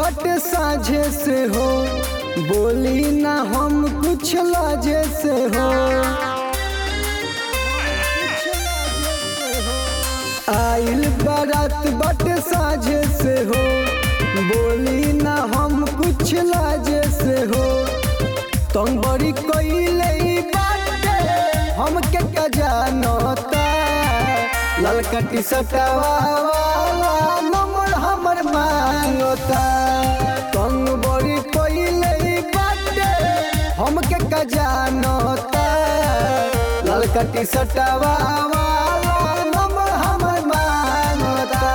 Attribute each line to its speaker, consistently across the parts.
Speaker 1: बटे साझे से हो बोली ना हम कुछ लाजे से हो आइल बारात बटे साझे से हो बोली ना हम कुछ लाजे से हो तुम बड़ी कोइले बाटे हमके का जानता ललका टी शर्टवा वाला नंबर हमर मांगता तुम बड़ी कोइले बाटे हमके का जानता ललका टी शर्टवा वाला नंबर हमर मांगता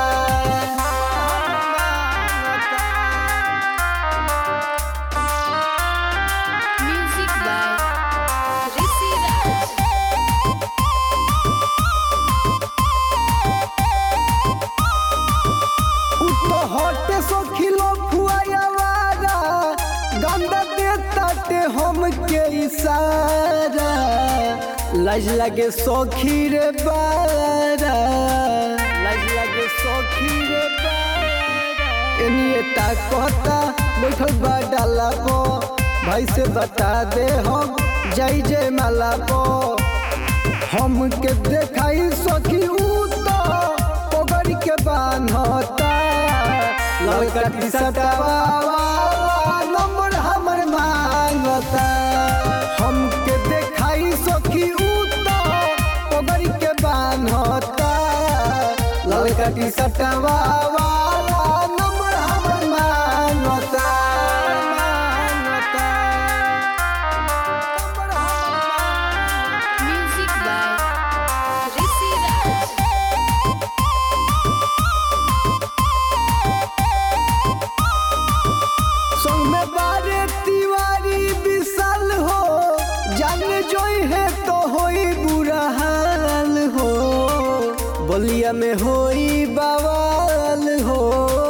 Speaker 2: Music by Rishi Raj.
Speaker 1: उतो हटे सो खिलो फुआयावारा गंदा दे ताटे हम के इशारा लाज लगे सौखी रे बारा लाज लगे सौखी रे बारा एनिए ताकता बैठल बा डाला पो भाई से बता दे हम जय जय माला पो हमके देखाई सखी ऊ तो पगड़ी के बान्हता लड़का टी शर्टवा वाला नंबर हमर मांगता हमके देखाई सखी ऊ तो पगड़ी के बान्हता लड़का टी शर्टवा वाला नंबर हमर मांगता मांगता नंबर हमर मांगता
Speaker 2: Music by Rishi Raj.
Speaker 1: संग में बारे तिवारी विशाल हो जान जोई है तो होई बुरा हाल हो बलिया में होई बवाल हो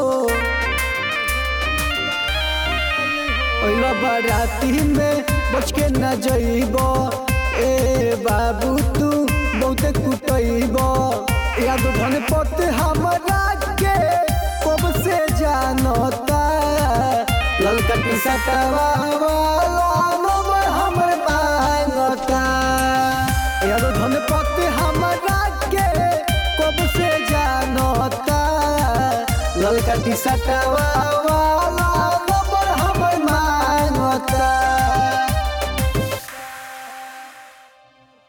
Speaker 1: ओइला बाराती में बच के न जइब ए बाबू तू बहुते कुटइब याद धन पते हमरा के कब से जानता ललका टी शर्टवा वाला नंबर हमर मांगता याद धन पते हमरा के कब से जानता ललका टी शर्टवा वाला